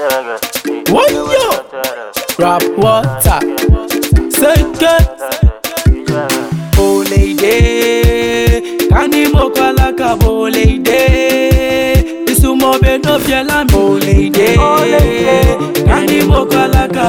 Wayo! Rap water. Second. Oleide. Kani mokalaka boleide. Isumobe no fiela mi. Oleide. Kani mokalaka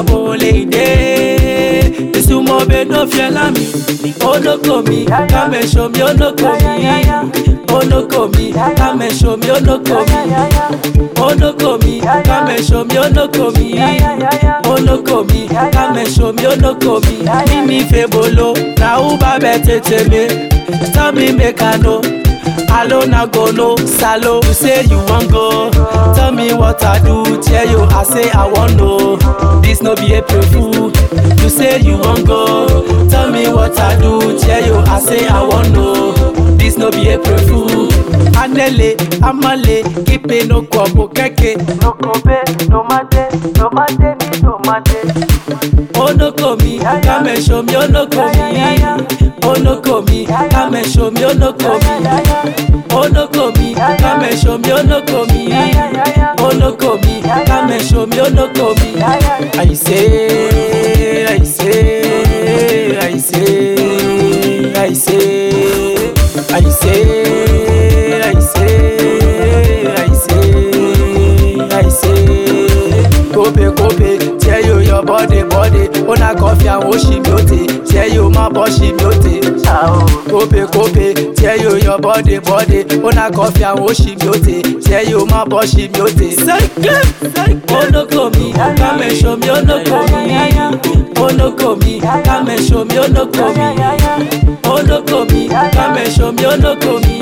boleide. Isumobe no fiela mi. Onokomi. Come show me onokomi. Onokomi. Come show me onokomi. Onokomi. Come show me onokomi. Onokomi. Come show me onokomi. Mimi febolo. Na uba betete me. Tell me make I know. Alone I go no salo. You say you want go. Tell me what I do. Tell you I say I want know. This no be April fool. You say you want go. Tell me what I do. Tell you I say I want know. This no be April fool. Anele, amale, kipe no kwabo keke. No kobe, no mate, no mate, ni no mate. Onokomi, come and show me onokomi. Onokomi, come and show me onokomi. Onokomi, come and show me onokomi. Onokomi, come and show me onokomi. I say, I say, I say, I say, I say, I say, I say, I say. Kobe, Kobe, tell you your body, body. Una coffee and wash him beauty. Tell you my bossy beauty. Kobe, Kobe, tell you your body, body. Una coffee and wash him beauty. Tell you my bossy beauty. Onokomi, come and show me onokomi. Onokomi, come and show me onokomi. Onokomi, come and show me onokomi.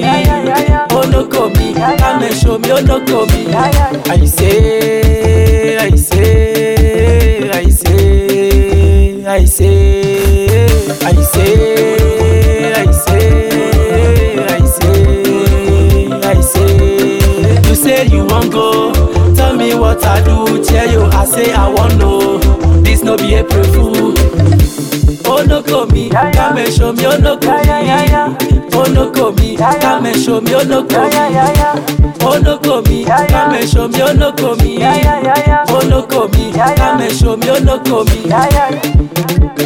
Onokomi, come and show me onokomi. I say, I say, I say, I say, I say, I say, I say, I say. You say you want go, tell me what I do. Tell you I say I want know. This no be April fool. Onokomi, come and show me onokomi. Onokomi, come and show me onokomi. Onokomi, come and show me onokomi. Onokomi, come and show me onokomi.